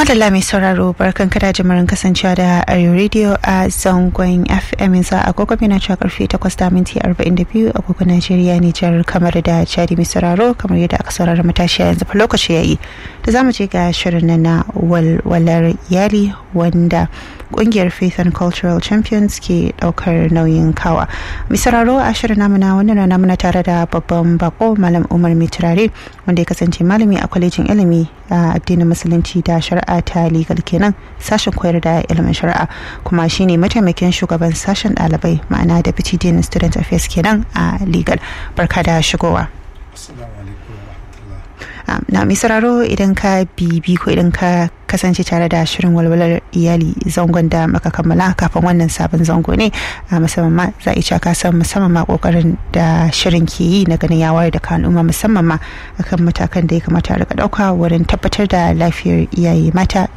madalla mai sauraro barkan kada jimurin kasancewa da arewa radio a zangon fm yanzu agogo na cewa karfe 8 da minti 42 agogo najeriya nijar kamar da chadi mai sauraro kamar yadda aka saurara matashiya yanzu fa lokaci yayi da zamu je ga shirin na walwalar iyali wanda kungiyar faith and cultural champions ke daukar nauyin kawa mai sauraro a shirin namu na wannan rana muna tare da babban bako malam umar mai turare wanda ya kasance malami a kwalejin ilimi a addinin musulunci da shari'a ta legal kenan sashen koyar da ilimin shari'a kuma shine mataimakin shugaban sashen ɗalibai ma'ana deputy dean student affairs kenan a legal barka da shigowa na mai sauraro idan ka bibi ko idan ka kasance tare da shirin walwalar iyali zangon da maka kammala kafin wannan sabon zango ne a musamman ma za a ka san musamman ma kokarin da shirin ke yi na ganin ya wayar da kanuma musamman ma akan matakan da ya kamata a rika dauka wurin tabbatar da lafiyar iyaye mata